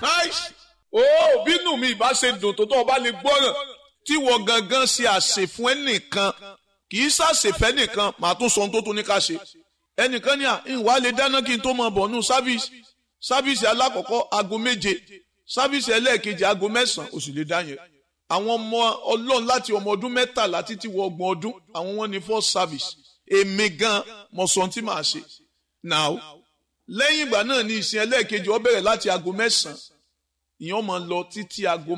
nice ó bínú mi ìbá ṣe dùn tó tó ọba lè gbọ́ràn tí wọ́n gangan ṣe àṣẹ fún ẹnìkan kì í ṣàṣẹfẹ́ nìkan màá tún sọ ohun tó tún ní ká ṣe ẹnìkan ní à ìwà lè dáná kí n tó mọ bọ̀ nù sáfíìsì sáfíìsì alákọ̀ọ́kọ́ aago méje sáfíìsì ẹlẹ́ẹ̀kejì aago mẹ́sàn-án ó sì lè dá yẹn àwọn ọmọ ọlọ́run láti ọmọ ọdún mẹ́tàlá títí wọ ọgbọ̀n ọdún àwọn wọn ní first service èmi gan mo sọ ohun tí màá ṣe now lẹ́yìn ìgbà náà ní ìsìn ẹlẹ́ẹ̀kejì ó bẹ̀rẹ̀ láti aago mẹ́sàn-án ìyẹn máa lọ títí aago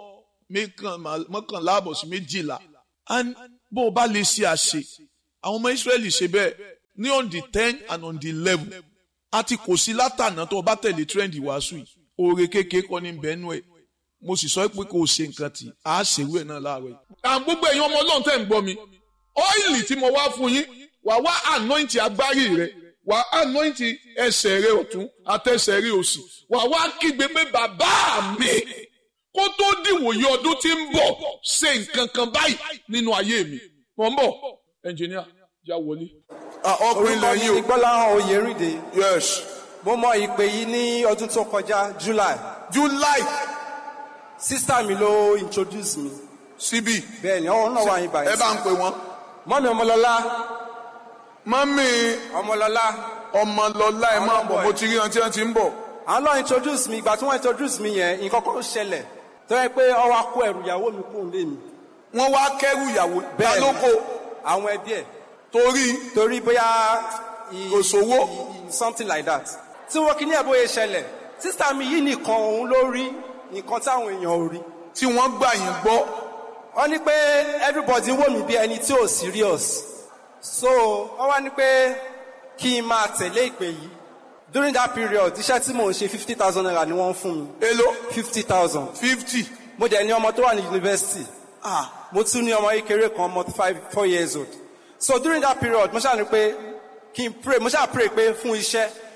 mọ́kànlá àbọ̀ sí méjìlá bó o bá lè ṣe àṣe àwọn ọmọ Ísírẹ́lì ṣe bẹ́ẹ̀ ní on the ten and on the eleven àti kò sí látànà tó o bá tẹ̀lé trend ìwàásù yìí oore kékeré kọ́ ní bẹ́ẹ̀nù ẹ̀ mo sì sọ pé kò ṣe nǹkan tí a ṣèwé ẹ̀ náà láàárọ̀ yìí. àwọn gbogbo èèyàn ọmọ ọlọ́run tẹ̀ ń gbọ́ mi ọ́ìlì tí mo wá fún yín wà wá anoint agbárí rẹ wà anoint ẹsẹ̀ rẹ ọ̀tún àtẹsẹ̀ rẹ òsì wà wá kígbe pé bàbá mi kó tó dìwòye ọdún tí ń bọ̀ ṣe nǹkan kan báyìí nínú ayé mi mọ̀ ń bọ̀ ẹnjìníà já wọlé. ọkùnrin orúkọ mi lẹ́yìn ni o gbọ́láhàn oyèrìndé yes mo mọ ìpè yìí ní ọdún tó kọjá july july sísá mi ló introduce mi síbí bẹ́ẹ̀ ni ọ̀hún náà wà yín ẹ báyìí bá ń pè wọ́n mọ́mi ọmọlọ́lá mọ́mí ọmọlọ́lá ọmọlọ́lá ẹ máa bọ̀ mo ti rí wọn tí wọ́n ti ń bọ̀ àwọn náà introduce mi ìgbà tí wọ́n introduce mi yẹn nǹkan kan ṣẹlẹ̀ tó yẹ pé ọwọ́ akó ẹrù ìyàwó mi kúrò lé mi wọ́n wá kẹ́rù ìyàwó Bẹ́ẹ̀ ni. dálóko àwọn ẹbí ẹ̀ torí torí bóyá i- Kò sówó. i- i- something like that tí wọ́n kí ní ẹ̀ bóyá ṣẹlẹ̀ sísá mi yìí nìkan òun ló rí nǹkan táwọn èèyàn ò rí tí wọ́n gbà yín gbọ́ wọ́n ní pé everybody wò mí bí ẹni tí ò serious so wọ́n wá ní pé kí n máa tẹ̀lé ìpè yìí during that period iṣẹ́ tí mò ń ṣe fifty thousand naira ni wọ́n ń fún mi èló fifty thousand fifty mo dẹ̀ ní ọmọ tó wà ní university mo tún ní ọmọ kékeré kan ọmọ five four years old so during that period mo ṣáà ní pé kí n pray mo ṣáà pray pé fún iṣẹ́